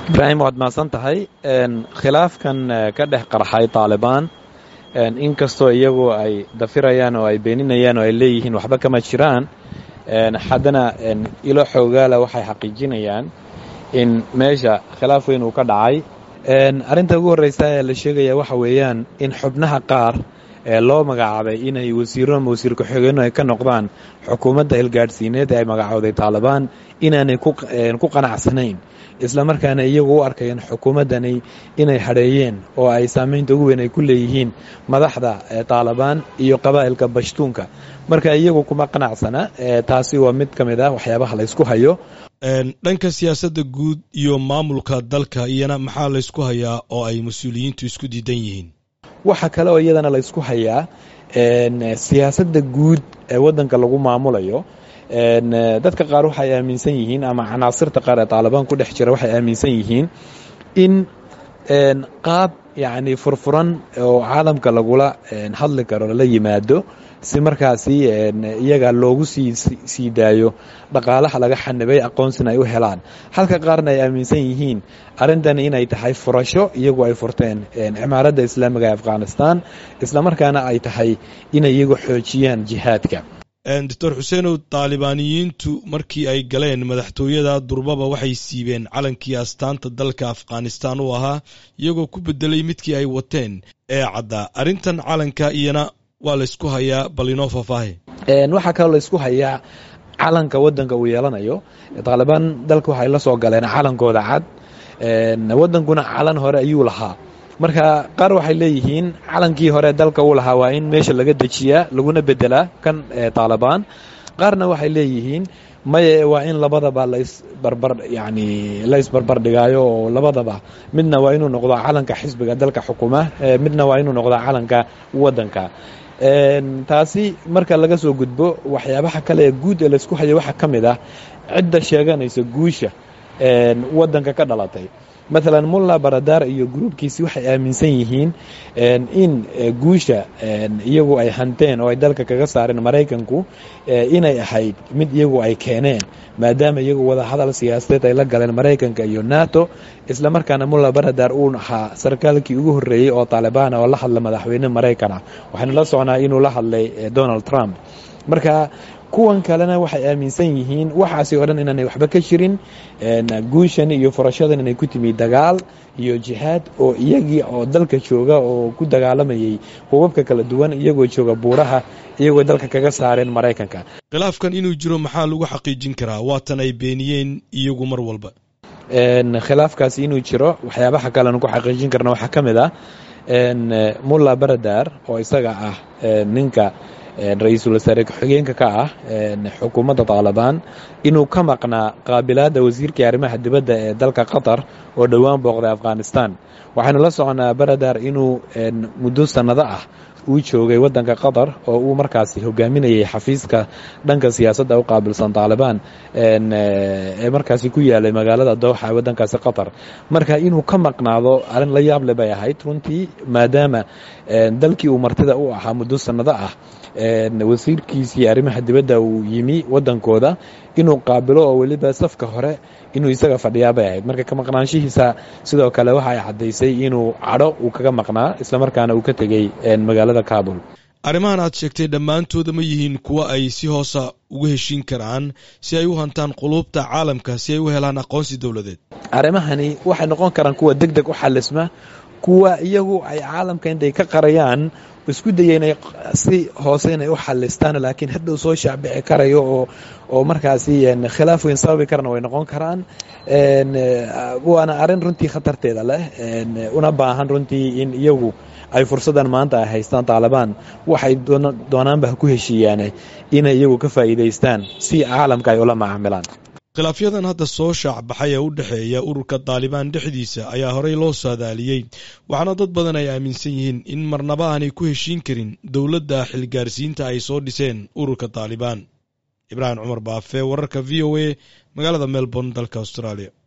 ibraahim waad mahadsan tahay khilaafkan ka dhex qarxay taalibaan inkastoo iyagu ay dafirayaan oo ay beeninayaan oo ay leeyihiin waxba kama jiraan haddana ilo xoogaala waxay xaqiijinayaan in meesha khilaaf weyn uu ka dhacay arrinta ugu horreysa ee la sheegaya waxa weeyaan in xubnaha qaar ee loo magacaabay inay wasiiro ama wasiir ku-xigeenno ay ka noqdaan xukuumadda hilgaadhsiineed ee ay magacowday taalibaan inaanay ku qanacsanayn isla markaana iyagu u arkayeen xukuumaddani inay hadheeyeen oo ay saamaynta ugu weyn ay ku leeyihiin madaxda taalibaan iyo qabaa'ilka bashtuunka marka iyagu kuma qanacsana taasi waa mid ka mid ah waxyaabaha laysku hayo dhanka siyaasadda guud iyo maamulka dalka iyana maxaa laysku hayaa oo ay mas-uuliyiintu isku diidan yihiin waxa kale oo iyadana laysku hayaa siyaasadda guud ee waddanka lagu maamulayo dadka qaar waxay aaminsan yihiin ama canaasirta qaar ee taalibaan ku dhex jira waxay aaminsan yihiin in qaab yacni furfuran oo caalamka lagula hadli karo lala yimaado si markaasi iyaga loogu sii sii daayo dhaqaalaha laga xanibay aqoonsina ay u helaan halka qaarna ay aaminsan yihiin arrintani inay tahay furasho iyagu ay furteen cimaaradda islaamiga ee afghanistan islamarkaana ay tahay inay iyagu xoojiyaan jihaadka doctor xuseenow taalibaaniyiintu markii ay galeen madaxtooyada durbaba waxay siibeen calankii astaanta dalka afghanistan u ahaa iyagoo ku bedelay midkii ay wateen ee caddaa arrintan calanka iyana waa laysku hayaa bal inoo faahfaahe waxaa kaloo laysku hayaa calanka waddanka uu yeelanayo taalibaan dalka waxay la soo galeen calankooda cad waddankuna calan hore ayuu lahaa marka qaar waxay leeyihiin calankii hore dalka uu lahaa waa in meesha laga dejiyaa laguna bedelaa kan taalibaan qaarna waxay leeyihiin maye waa in labadaba laysbarbar yani laysbarbar dhigaayo oo labadaba midna waa inuu noqdo calanka xisbiga dalka xukuma midna waa inuu noqdo calanka waddanka taasi marka laga soo gudbo waxyaabaha kale ee guud ee laysku hayo waxaa ka mid ah cidda sheeganaysa guusha waddanka ka dhalatay maalan mulla baradar iyo gruubkiisi waxay aaminsan yihiin in guusha iyagu ay hanteen oo ay dalka kaga saareen maraykanku inay ahayd mid iyagu ay keeneen maadaama iyagu wada hadal siyaasadeed ay la galeen maraykanka iyo nato isla markaana mulla baradar uu ahaa sarkaalkii ugu horreeyey oo taalibaan oo la hadla madaxweyne maraykan ah waxaynu la socnaa inuu la hadlay donald trump marka kuwan kalena waxay aaminsan yihiin waxaasi oo dhan inaanay waxba ka jirin guushan iyo furashadan inay ku timi dagaal iyo jihaad oo iyagii oo dalka jooga oo ku dagaalamayay hubabka kala duwan iyagoo jooga buuraha iyagoo dalka kaga saareen maraykanka khilaafkan inuu jiro maxaa lagu xaqiijin karaa waatan ay beeniyeen iyagu mar walba khilaafkaasi inuu jiro waxyaabaha kalean ku xaqiijin karna waxaa ka mid ah mulla baradar oo isaga ah ninka ra-iisul wasaare ku-xigeenka ka ah xukuumadda taalibaan inuu ka maqnaa qaabilaadda wasiirkai arrimaha dibadda ee dalka qatar oo dhowaan booqday afghanistan waxaynu la soconaa baradar inuu muddo sannado ah uu joogay waddanka qatar oo uu markaasi hogaaminayay xafiiska dhanka siyaasadda u qaabilsan taalibaan ee markaasi ku yaalay magaalada dooxa ee waddankaasi qatar marka inuu ka maqnaado arrin la yaable bay ahayd runtii maadaama dalkii uu martida u ahaa muddo sannado ah wasiirkiisii arrimaha dibadda uu yimi waddankooda inuu qaabilo oo weliba safka hore inuu isaga fadhiyaa bay ahayd marka ka maqnaanshihiisa sidoo kale waxa ay caddaysay inuu cadho uu kaga maqnaa islamarkaana uu ka tegey magaalada kabul arrimahan aad sheegtay dhammaantooda ma yihiin kuwo ay si hoosa uga heshiin karaan si ay u hantaan quluubta caalamka si ay u helaan aqoonsi dowladeed arrimahani waxay noqon karaan kuwa deg deg u xalisma kuwa iyagu ay caalamka intay ka qarayaan isku daya inay si hoose inay u xalistaan laakiin hadhow soo shaacbici karayo oo oo markaasi khilaaf weyn sababi karana way noqon karaan waana arrin runtii khatarteeda leh una baahan runtii in iyagu ay fursaddan maanta ay haystaan taalibaan waxay doonaanba ha ku heshiiyaan inay iyagu ka faa'iidaystaan si caalamka ay ula macaamilaan khilaafyadan hadda soo shaacbaxay ee u dhexeeya ururka taalibaan dhexdiisa ayaa horey loo saadaaliyey waxaana dad badan ay aaminsan yihiin in marnaba aanay ku heshiin karin dowladda xilgaarsiinta ay soo dhiseen ururka taalibaan ibraahim cumar baafe wararka v o a magaalada melbourne dalka australia